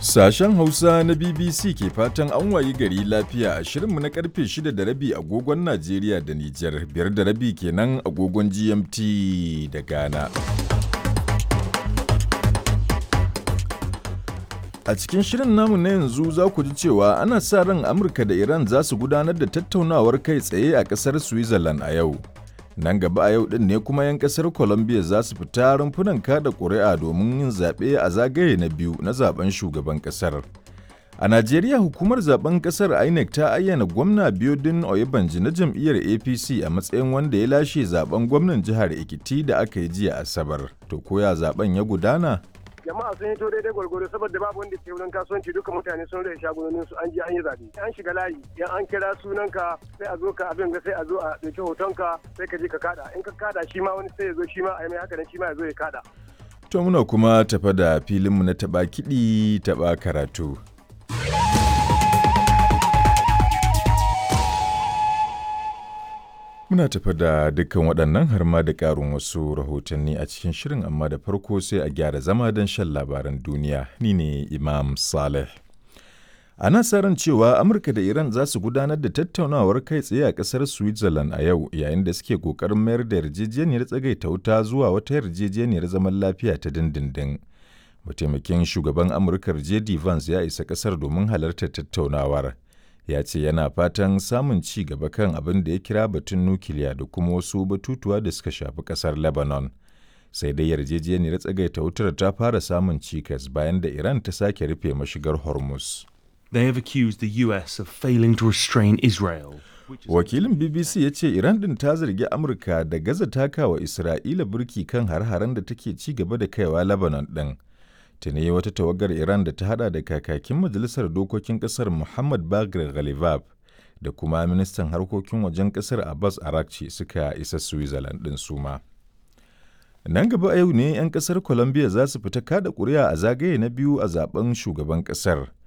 Sashen Hausa na BBC ke fatan an wayi gari lafiya a shirinmu na karfe 6 da rabi agogon Najeriya da Nijar, biyar da rabi kenan agogon GMT da Ghana. A cikin shirin namu na yanzu za ku ji cewa ana sa ran Amurka da Iran za su gudanar da tattaunawar kai tsaye a ƙasar Switzerland a yau. Nan gaba a yau ɗin ne kuma 'yan ƙasar Colombia za su fita rumfunan kada ƙuri'a domin yin zaɓe a zagaye na biyu na zaben shugaban ƙasar. A Najeriya hukumar zaben ƙasar INEC ta ayyana gwamna Biodun Oyebanji na jam'iyyar APC a matsayin wanda ya lashe zaben gwamnan jihar Ekiti da aka yi jiya Asabar. To koya zaben ya gudana? jama'a sun hito daidai gwargwaro saboda babu wanda ke wurin kasuwanci duka mutane sun rage shagunonin su an je an yi zabe an shiga layi yan an kira sunanka sai a zo ka abin ga sai a zo a dauki hotonka sai ka je ka kada in ka kada shi ma wani sai ya zo shi ma a yi mai haka nan shi ma ya zo ya kada To muna kuma tafa da filinmu na taɓa kiɗi taɓa karatu. Muna tafa da dukkan waɗannan har ma da ƙarin wasu rahotanni a cikin shirin amma da farko sai a gyara zama don shan labaran duniya. Ni ne Imam Saleh. Ana sa ran cewa Amurka da Iran za su gudanar da tattaunawar kai tsaye a ƙasar Switzerland a yau yayin da suke ƙoƙarin mayar da yarjejeniyar tsagaita wuta zuwa wata yarjejeniyar zaman lafiya ta dindindin. Mataimakin shugaban Amurkar J.D. Vance ya isa ƙasar domin halartar tattaunawar. ya ce yana fatan samun ci gaba kan abin da ya kira batun nukiliya da kuma wasu batutuwa da suka shafi kasar lebanon sai dai yarjejeniyar tsagaita wutar ta fara samun cikas bayan da iran ta sake rufe mashigar hormuz They have accused the US of failing to restrain Israel. wakilin bbc ya ce iran din ta zargi amurka da gaza takawa isra'ila burki kan har-haren da take ci gaba da kaiwa lebanon din tuni wata tawagar Iran da ta hada da kakakin majalisar dokokin kasar Muhammad Bagir Ghalibab da kuma ministan harkokin wajen kasar Abbas Arakci suka isa Switzerland din suma. Nan gaba yau ne 'yan kasar Colombia za su fita kada kuri'a a zagaye na biyu a zaben shugaban kasar